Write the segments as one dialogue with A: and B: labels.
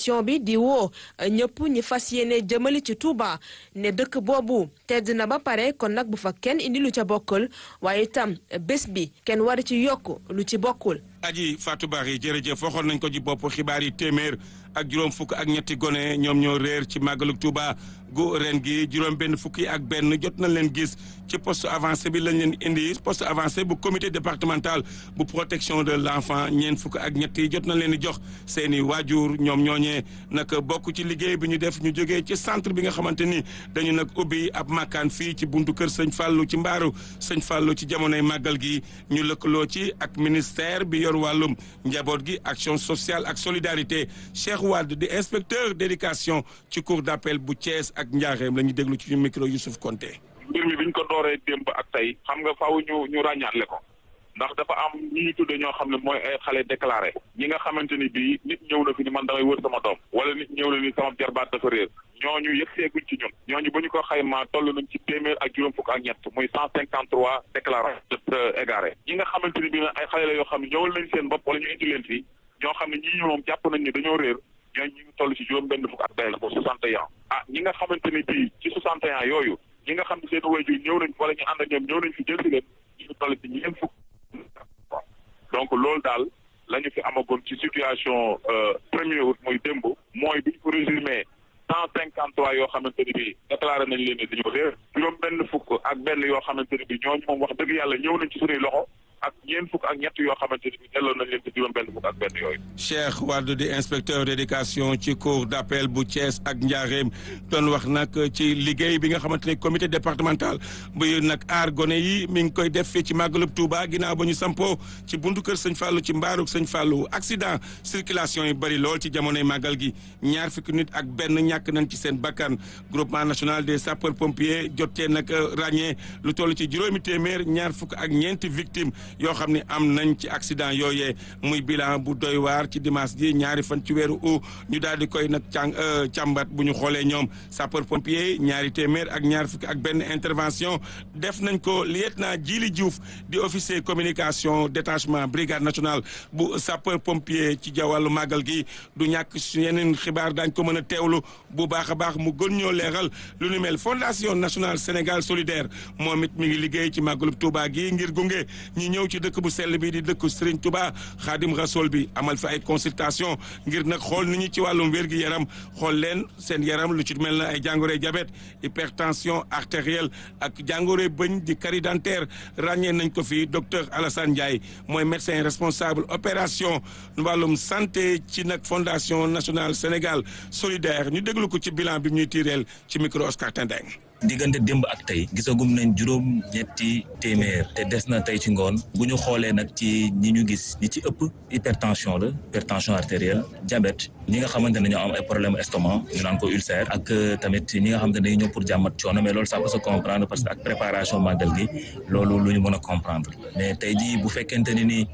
A: coalition bi di woo ñëpp ñi fas yéene jëmali ci Touba ne dëkk boobu tedd na ba pare kon nag bu fa kenn indi lu ca bokkul waaye itam bés bi kenn war ci yokk lu ci bokkul.
B: aji Fatou Bari jërëjëf waxoon nañ ko ci bopp xibaar yi téeméer ak juróom fukk ak ñetti gone ñoom ñoo réer ci màggalug Touba gu ren gi juróom benn fukki ak benn jot nañ leen gis ci poste avancé bi lañ leen indi poste avancé bu comité départemental bu protection de l' enfant ñeent fukk ak ñetti jot nañ leen di jox seeni waajur ñoom ñooñee nag bokk ci liggéey bi ñu def ñu jógee ci centre bi nga xamante ni dañu nag ubbi ab makkaan fii ci buntu kër sëñ Fallou ci mbaaru sëñ Fallou ci jamonoy màggal gi ñu lëkkaloo ci ak ministère bi yor wàllum njaboot gi action sociale ak solidarité Cheikh Wade di inspecteur d'éducation ci cour d'appel bu Thiès ak Njaareem la ñu déglu ci micro Youssouf Konté
C: mbir mi biñ ko dooree démb ak tey xam nga faaw ñu ñu ràññaatle ko ndax dafa am ñi ñu tudde ñoo xam ne mooy ay xale déclaré ñi nga xamante ni bii nit ñëw na fi ni man damay wër sama doom wala nit ñëw na ni sama jarbaat dafa réer ñooñu yëg seeguñ ci ñun ñooñu bu ñu ko xaymaa toll nañ ci téeméer ak juróom fukk ak ñett muy cent cinquante trois déclaré égaré ñi nga xamante ni bii nag ay xale la yoo xam ne ñëwal nañ seen bopp wala ñu indi leen fii ñoo xam ne ñii ñu moom jàpp nañ ni dañoo réer ñooñu ñu ngi toll ci juróom benn fukk ak benn pour soixante et un ah ñi nga xamante ni bii ci soixante et un yooyu ñi nga xam ne seen waajur ñëw nañ wala ñu ànd ak ñoom ñëw nañ fi jël si leen ñu ngi toll ci ñeent fukk donc loolu daal la ñu fi amagoon ci situation premier août muy démb mooy bi ñu ko résumé cent cinquante trois yoo xamante ni bi déclaré nañ leen ne dañoo réer juróom benn fukk ak benn yoo xamante ni bi ñooñu moom wax dëgg yàlla ñëw nañ ci suñuy loxo ak ñeent fukk ak ñett yoo xamante ni bi delloo nañ leen ci juróom benn fukk ak benn yooyu
B: Cheikh Wade di inspecteur d'éducation ci cour d'appel bu Thiès ak Njaareem doon wax nag ci liggéey bi nga xamante ne comité départemental bu nag aar gone yi mi ngi koy def fii ci màggalub Touba ginnaaw ba ñu sampoo ci buntu kër sëñ Fallou ci mbaaruk sëñ Fallou accident circulation yi bëri lool ci jamonoy màggal gi ñaar fukki nit ak benn ñàkk nañ ci seen bakkan groupement national des sapeurs pompiers jotee nag ràññee lu toll ci juróomi téeméer ñaar fukk ak ñeenti victimes yoo xam ne am nañ ci accident yooyee muy bilan bu doy waar ci dimanche ji ñaari fan ci weeru août ñu daal di koy nag càng càmbat bu ñu xoolee ñoom sapeur pompier ñaari téeméer ak ñaar fukki ak benn intervention def nañ ko lieutenant Djili Diouf di officier communication détachement brigade nationale bu sapeur pompier ci jawwàllu màggal gi du ñàkk su yeneen xibaar daañ ko mën a teewlu bu baax a baax mu gën ñoo leeral lu nu mel fondation nationale Sénégal solidaire moom it mi ngi liggéey ci màggalub Touba gi ngir gunge ñi ñëw ci dëkk bu sell bi di dëkk Serigne Touba Khadim Rassoul bi amal fi ay consultation ngir nag xool ni ñu ci wàllum wér-gi yaram xool leen seen yaram lu ci mel na ay jàngoroy diabète hypertension artérielle ak jàngoroy bëñ di carie dentaire ràññee nañ ko fi docteur Alassane Ndiaye mooy médecin responsable opération wàllum santé ci nag fondation nationale Sénégal solidaire ñu déglu ko ci bilan bi ñuy tiireel ci micro Oscar Tendeng
D: diggante démb ak tey gisagum nañ juróom ñetti téeméer te des na tey ci ngoon bu ñu xoolee nag ci ñi ñu gis ñi ci ëpp hypertension la hypertension artérielle diabète ñi nga xamante ne ñoo am ay problème estomac ñu naan ko ulcère ak tamit ñi nga xamante ne dañuy ñëw pour jàmmat coono mais loolu ça peut se comprendre parce que ak préparation màggal gi loolu lu ñu mën a comprendre mais tey jii bu fekkente ni ni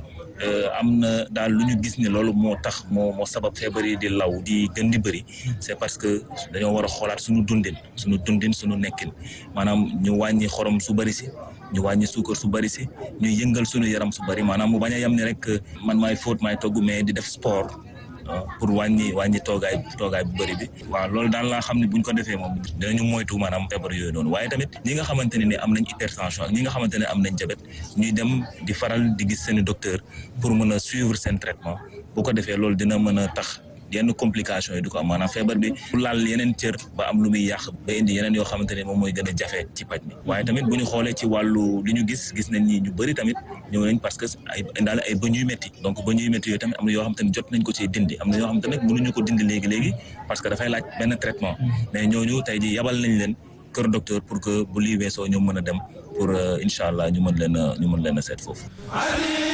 D: am na daal lu ñu gis ne loolu moo tax moo moo sabab feebar yi di law di gën di bëri c'est parce que dañoo war a xoolaat suñu dundin suñu dundin suñu nekkin maanaam ñu wàññi xorom su bëri si ñu wàññi suukar su bëri si ñu yëngal suñu yaram su bëri maanaam mu bañ a yem ne rek man maay fóot maay togg mais di def sport pour wàññi wàññi toogaay toogaay bu bëri bi waaw loolu daal laa xam ne buñ ko defee moom dinañu moytu maanaam feebar yooyu noonu waaye tamit ñi nga xamante ne ni am nañ hypertension ak ñi nga xamante ne am nañ diabète ñuy dem di faral di gis seeni docteur pour mën a suivre seen traitement bu ko defee loolu dina mën a tax yenn complications yi du ko am maanaam feebar bi bu laal yeneen cër ba am lu muy yàq ba indi yeneen yoo xamante ne moom mooy gën a jafe ci paj mi waaye tamit bu ñu xoolee ci wàllu li ñu gis gis nañ ni ñu bëri tamit ñëw nañ parce que ay indaale ay bëñ yu métti donc bëñ yu métti yooyu tamit am na yoo xamante ne jot nañ ko ci dindi am na yoo xamante ne mënuñu ko dindi léegi-léegi parce que dafay laaj benn traitement mais ñooñu tey ji yabal nañ leen kër docteur pour que bu lii weesoo ñu mën a dem pour incha allah ñu mën leen a ñu mën leen a seet foofu